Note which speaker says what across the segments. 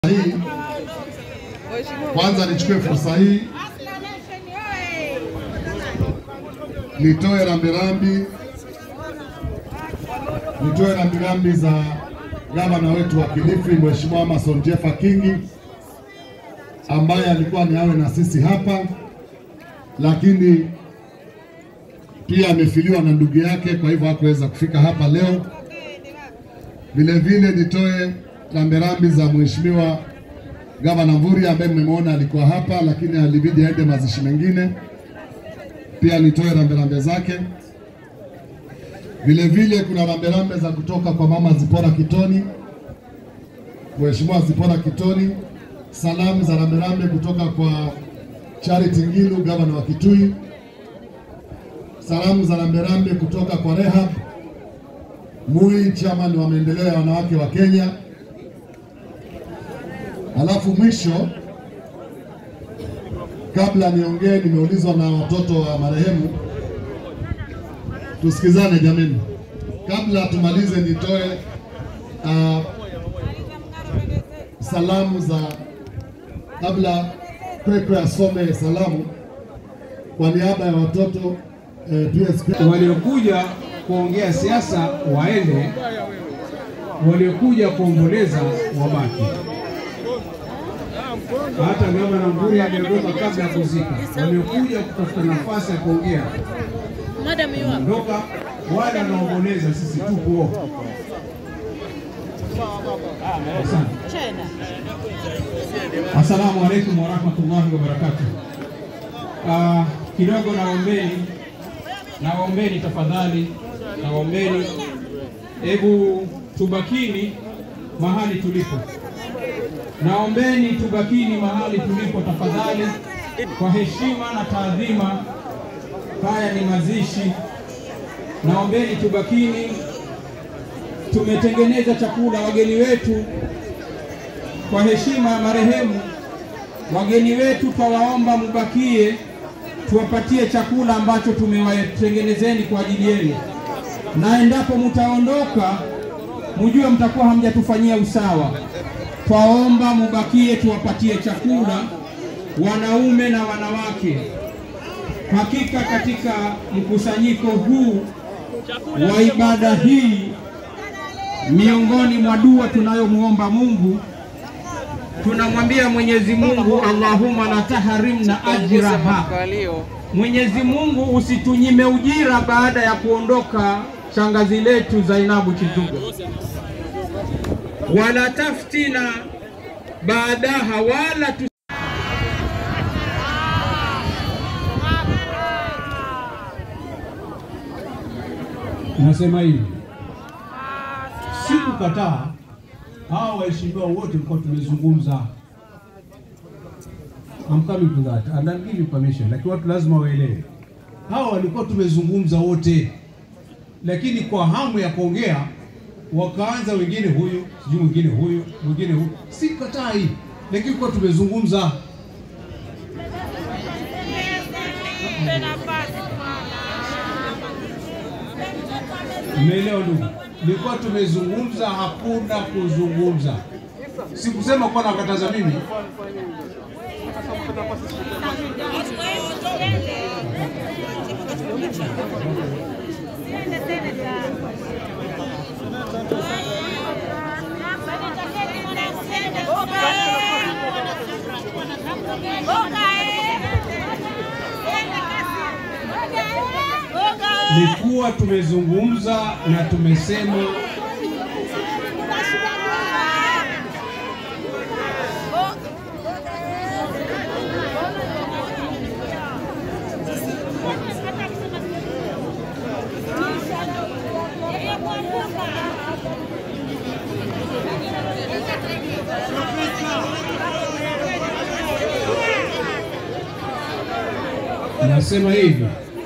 Speaker 1: hii kwanza nichukue fursa hii nitoe rambirambi nitoe rambirambi za gavana wetu wa Kilifi Mheshimiwa Amason Jeffa Kingi ambaye alikuwa ni awe na sisi hapa, lakini pia amefiliwa na ndugu yake, kwa hivyo hakuweza kufika hapa leo. Vile vile nitoe rambirambi za Mheshimiwa Gavana Mvurya ambaye mmemwona alikuwa hapa, lakini alibidi aende mazishi mengine. Pia nitoe rambirambi zake. Vile vile kuna rambirambi za kutoka kwa mama Zipora Kitoni, Mheshimiwa Zipora Kitoni, salamu za rambirambi kutoka kwa Charity Ngilu, gavana wa Kitui, salamu za rambirambi kutoka kwa Rehab Mui, chairman wa maendeleo ya wanawake wa Kenya. Alafu mwisho, kabla niongee, nimeulizwa na watoto wa marehemu, tusikizane jameni. Kabla tumalize, nitoe uh, salamu za kabla Kwekwe asome salamu kwa niaba ya watoto eh, PSP
Speaker 2: waliokuja kuongea siasa waende, waliokuja kuomboleza wabaki. Hata gavana Mvurya aliondoka kabla ya kuzika. Waliokuja kutafuta nafasi ya kuongea
Speaker 3: Madam you are.
Speaker 2: ondoka, wale wanaomboleza sisi tupo. Asante.
Speaker 3: China.
Speaker 2: Assalamu alaikum warahmatullahi wabarakatuh. Uh, kidogo naombeni, naombeni tafadhali, naombeni, hebu tubakini mahali tulipo, naombeni tubakini mahali tulipo tafadhali, kwa heshima na taadhima. Haya ni mazishi, naombeni tubakini. Tumetengeneza chakula, wageni wetu kwa heshima ya marehemu, wageni wetu twawaomba mubakie, tuwapatie chakula ambacho tumewatengenezeni kwa ajili yenu, na endapo mtaondoka, mjue mtakuwa hamjatufanyia usawa. Twaomba mubakie, tuwapatie chakula wanaume na wanawake. Hakika katika mkusanyiko huu wa ibada hii, miongoni mwa dua tunayomwomba Mungu tunamwambia Mwenyezi Mungu, Allahumma la taharimna ajraha, Mwenyezi Mungu usitunyime ujira baada ya kuondoka shangazi letu Zainabu Chituga, wala taftina baadaha, wala tu Nasema hivi, sikukataa hawa waheshimiwa wote tulikuwa tumezungumza. I'm coming to that and I'll give you permission, lakini watu lazima waelewe, hawa walikuwa tumezungumza wote, lakini kwa hamu ya kuongea wakaanza wengine huyu sijui mwingine huyu mwingine huyu. Sikatai, lakini kwa tumezungumza. Umeelewa ndugu? Nilikuwa tumezungumza, hakuna kuzungumza. Sikusema kuwa nakataza mimi. Nilikuwa tumezungumza na tumesema nasema hivi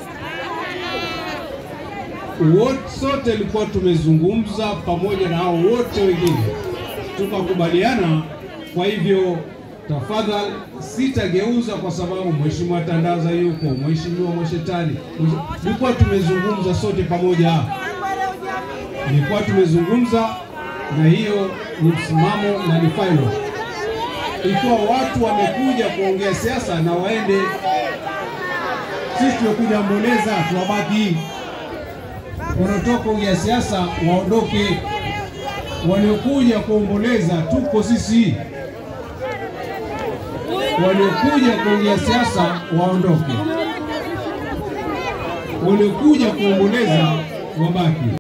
Speaker 2: wote sote ilikuwa tumezungumza pamoja na hao wote wengine tukakubaliana. Kwa hivyo tafadhali, sitageuza kwa sababu mheshimiwa Tandaza yuko, mheshimiwa Mwashetani, ilikuwa tumezungumza sote pamoja, ilikuwa tumezungumza na hiyo ni msimamo na ni final. ikiwa watu wamekuja kuongea siasa na waende. Sisi tumekuja omboleza, tuwabaki. Wanaotoka kuongea siasa waondoke, waliokuja kuomboleza tuko sisi, waliokuja kuongea siasa waondoke, waliokuja kuomboleza wabaki.